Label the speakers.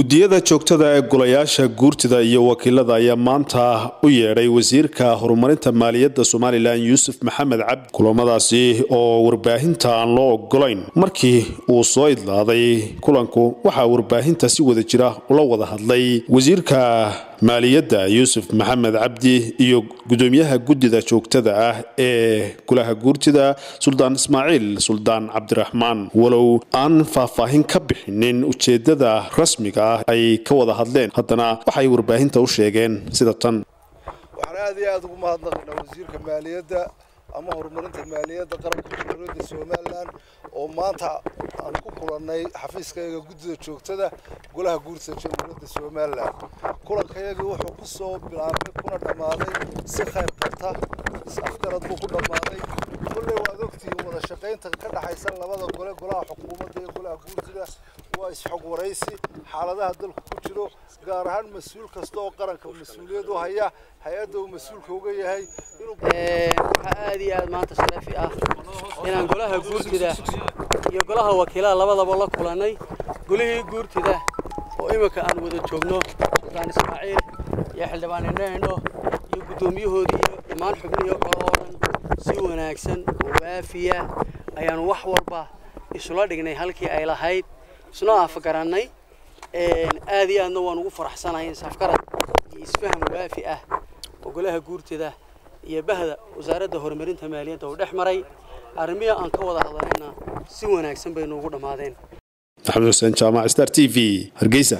Speaker 1: gudiyada joogtada ee golayaasha guurtida iyo wakiilada ayaa maanta u yeedhay wasiirka horumarinta maaliyadda somalilan yuusuf maxamed cabdi kulamadaasi oo warbaahinta aan loo ogolayn markii uu soo idlaaday kulanku waxaa warbaahinta si wada jira ula wada hadlay wasiirka maaliyadda yuusuf maxamed cabdi iyo gudoomiyaha guddida joogtada ah ee golaha guurtida suldaan ismaaciil suldaan cabdiraxmaan walow aan faahfaahin ka bixinin ujeedada rasmiga ah ay ka wada hadleen haddana waxay warbaahinta u sheegeen sida tan
Speaker 2: waxaan aad iyo aada ugu mahadnaqaynaa wasiirka maaliyadda ama horumarinta maaliyadda qaranka jamhuuriyadda somalilan oo maanta aan ku kulannay xafiiskayaga guddida joogtada golaha guurtida jamhuuriyadda somalilan kulankayagii wuxuu ku soo bilaabay kuna dhammaaday si khayr qabta is afgarad buu ku dhammaaday kulley waad ogtihiin wada shaqaynta ka dhaxaysa labada gole golaha xukuumadda iyo golaha guurtida waa isxog waraysi xaaladaha dalku ku jiro gaar ahaan mas-uul kasta oo qaranka mas-uuliyad u haya hay-adda uu mas-uulka uga yahay
Speaker 3: waxaa aad iyo aad maanta sharafi ah inaan golaha guurtida iyo golaha wakiilada labadaba la kulannay golihii guurtida oo iminka aan wada joogno suldaan ismaaciil iyo xildhibaan indho iyo guddoomiyahoodii iyo dhammaan xubnihii kale oo dhan si wanaagsan oo waafiya ayaanu wax walba isula dhignay halkii ay lahayd isnoo afgarannay aad iyo aadna waan ugu faraxsanahay in safgarad iyo isfaham waafi ah oo golaha guurtida iyo bahda wasaaradda horumarinta maaliyadda uu dhex maray arrimihii aan ka wada hadlanayna si wanaagsan bay noogu dhammaadeen
Speaker 1: maxamed xuseen jaamac star t v hargeysa